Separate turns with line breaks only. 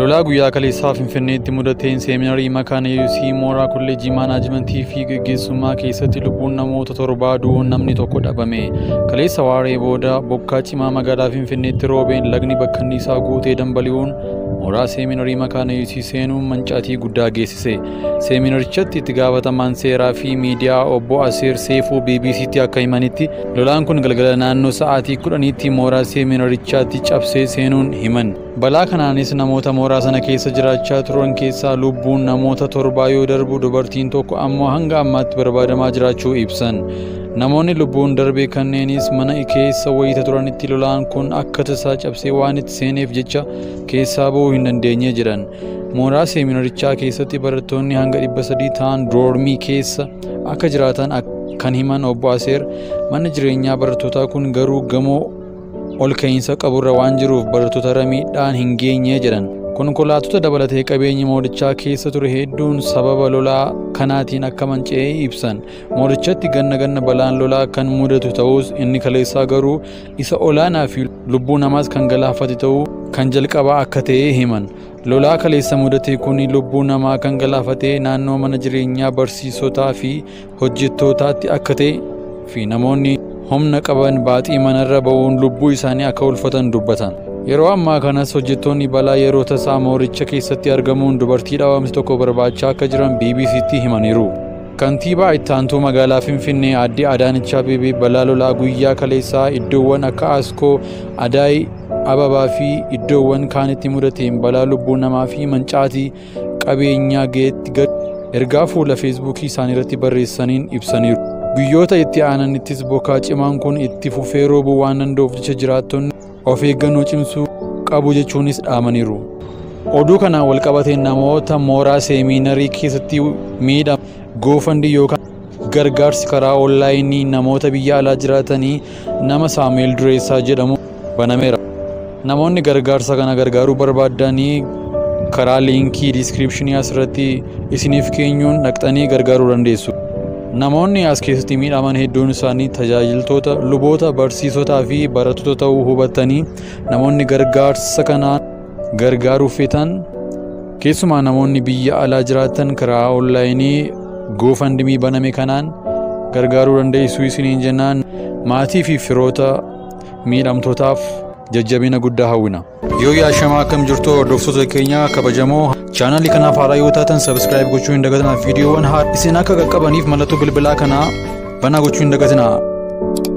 Lolaa guyyaa kaleessaa Finfinneetti mudateen seeminarii makaana Yesuusii mooraa kolleejjii maanaajmentii fi gaggeessummaa keessatti lubbuun namoota torbaa du'uun namni tokko dhabame. Kaleessa waaree booda bokkaa cimaa magaalaa Finfinneetti roobeen lagni bakka inni isaa guutee dambali'uun mooraa seeminarii makaana Yesuusii seenuun mancaatii guddaa geessise. Seeminarichatti itti gaafatamaan seeraa fi miidiyaa obbo Aseer Seefuu BBC'tti akka himanitti lolaan kun galgala naannoo sa'aatii kudhaniitti mooraa seeminarichaatti cabsee seenuun himan. Balaa kanaanis namoota mooraa sana keessa jiraachaa turan keessaa lubbuun namoota torbaa yoo darbu dubartiin tokko ammoo hanga ammaatti barbaadamaa jiraachuu ibsan. Namoonni lubbuun darbe kanneenis mana keessa wayita turanitti lolaan kun akka tasaa cabsee waan itti seeneef jecha keessaa ba'uu hin dandeenye jedhan. Mooraa seeminarichaa keessatti barattoonni hanga dhibba sadii ta'an doormii keessa akka jiraatan kan himan obbo Aseer manni jireenyaa barattootaa kun garuu gamoo ol ka'iinsa qaburra waan jiruuf barattoota miidhaan hin geenye jedhan. Konkolaattota dabalatee qabeenyi moorichaa keessa ture hedduun sababa lolaa kanaatiin akka manca'ee ibsan. Moorichatti ganna ganna balaan lolaa kan mudatu ta'us inni kaleessaa garuu isa olaanaa fi lubbuu namaas kan galaafate ta'uu kan jalqabaa akka ta'e himan. Lolaa kaleessa mudate kun lubbuu namaa kan galaafate naannoo mana jireenyaa barsiisotaa fi hojjettootaatti akka ta'e fi namoonni humna qaban baaxii manarra ba'uun lubbuu isaanii akka ulfatan dubbatan. Yeroo ammaa kanas hojjettoonni balaa yeroo tasaa mooricha keessatti argamuun dubartii dhaawamte tokko barbaachaa akka jiran BBC'tti himaniiru. Kantiibaa itti aantuu magaalaa Finfinnee aadde Adaanech Abeebee balaa lolaa guyyaa kaleessaa iddoowwan akka Askoo, Adaay, Ababaa fi iddoowwan kaanitti mudateen balaa lubbuu namaa fi mancaatii qabeenyaa ga'eetti gad ergaa fuula feesbuukii isaanii irratti barreessaniin ibsaniiru. Guyyoota itti aananittis bokkaa cimaan kun itti fufee roobuu waan danda'uuf jecha jiraattonni of eeggannoo cimsuu qabu jechuunis dhaamaniiru. Oduu kanaan walqabateen namoota mooraa seeminarii keessatti miidhaman goofandi yookaan gargaarsi karaa onlaayinii namoota biyya alaa jiraatanii nama Saamu'eel Dureessaa jedhamu banameera. Namoonni gargaarsa kana gargaaruu barbaadanii karaa liinkii diiskiripshinii asirratti isiniif keenyuun dhaqxanii gargaaruu dandeessu. Namoonni as keessatti miidhaman hedduun isaanii tajaajiltoota, luboota, barsiisotaa fi barattoota ta'uu hubattanii namoonni gargaarsa kanaan gargaaruuf feetan keessumaa namoonni biyya alaa jiraatan karaa onlaayinii goofandimii baname kanaan gargaaruu dandeessu isiniin jennaan maatii fi firoota miidhamtootaaf jajjabina guddaa hawwina. Yoo yaashamaa akkam jirtu hordoftoota keenya kabajamoo chaanalii kanaaf haaraa yoo taatan sabskiraayib gochuu hin dagatinaa viidiyoowwan isin akka qaqqabaniif mallattoo bilbilaa kanaa banaa gochuu hin dagatinaa.